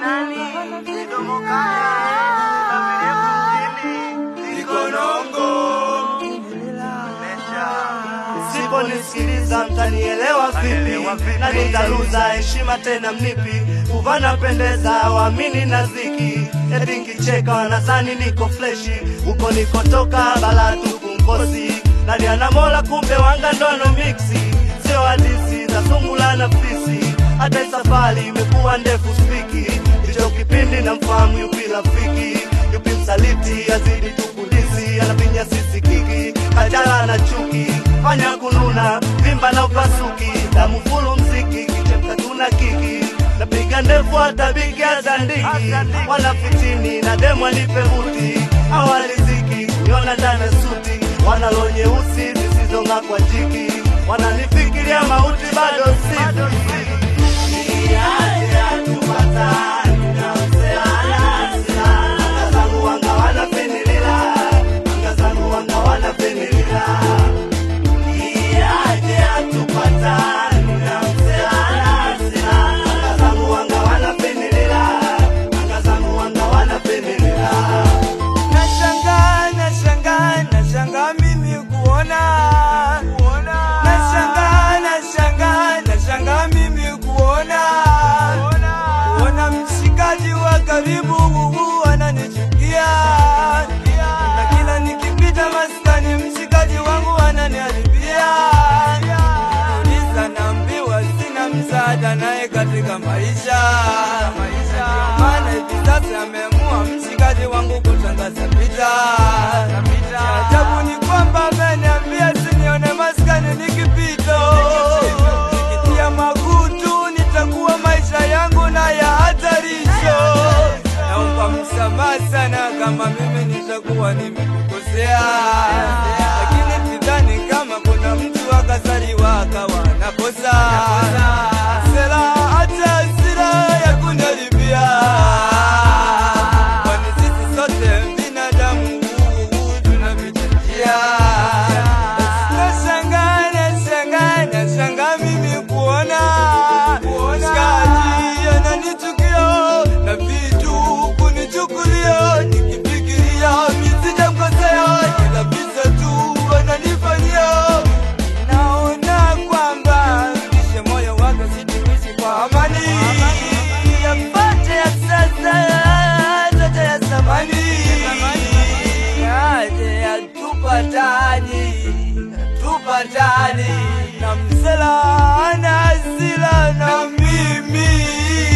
nani? Midomo kaya, na mirefu mjini, Ikonongo. Siponisikiliza mtanielewa vipi? Na nitaluza heshima tena mnipi? Kuvana pendeza waamini na ziki, eti nkicheka wanazani niko fleshi, huko nikotoka bala tuku mkosi, naliana mola kumbe wanga ndono miksi, sio hadisi za sungula na fisi, hata hii safari imekuwa ndefu spiki, ndicho kipindi na mfahamu yupi rafiki, yupi msaliti, azidi tukudisi, anapinya sisi kiki, kajala na chuki, fanya kununa, vimba na upasuki, damu fulu mziki, kichemka tuna kiki napiga ndefu hata bigi azandiki, wala fitini na demu anipe buti, awaliziki niona ndani suti, wanalo nyeusi zisizong'aa kwa jiki, wananifikiria mauti bado sifi Nashangaa, nashangaa, nashangaa mimi kuona. Nashangaa, nashangaa, nashangaa mimi kuona. Kuona mshikaji wa karibu huu ananichukia. Na kila nikipita maskani mshikaji wangu ananiharibia. Nikiuliza naambiwa sina msaada naye katika maisha. Ndio maana hivi sasa ameamua mshikaji wangu kutangaza vita. Cha ajabu ni kwamba ameniambia sinione maskani nikipito, nikitia makutu nitakuwa maisha yangu na ya hatarisho. Naomba msamaha sana kama mimi nitakuwa nimekukosea, lakini sidhani kama kuna mtu akazaliwa akawa nakosa sera hata hasira ya kuniharibia, kwani sisi sote binadamu tunapita njia. Nashangaa, nashangaa, nashangaa mimi kuona shikaji ananichukia na vitu kunichukulia, nikifikiria misijamkosea, kila visa tu ananifanyia naona kwamba kisha moyo wake sitimishi kwa amani yapate ya sasa yote ya zamani yaje yatupatani tupatani na msela ana hasira na mimi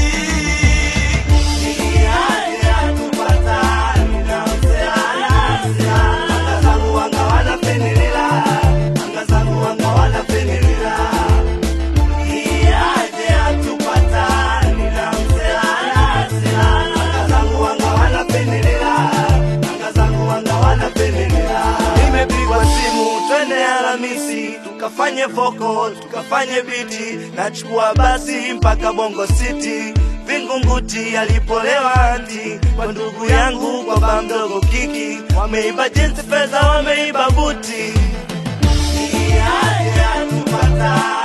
Nimepigwa simu twende Alhamisi tukafanye voko tukafanye biti, nachukua basi mpaka Bongo City Vingunguti alipolewa anti kwa ndugu yangu kwa ba mdogo kiki, wameiba jinsi fedha, wameiba buti. Ni aje atupata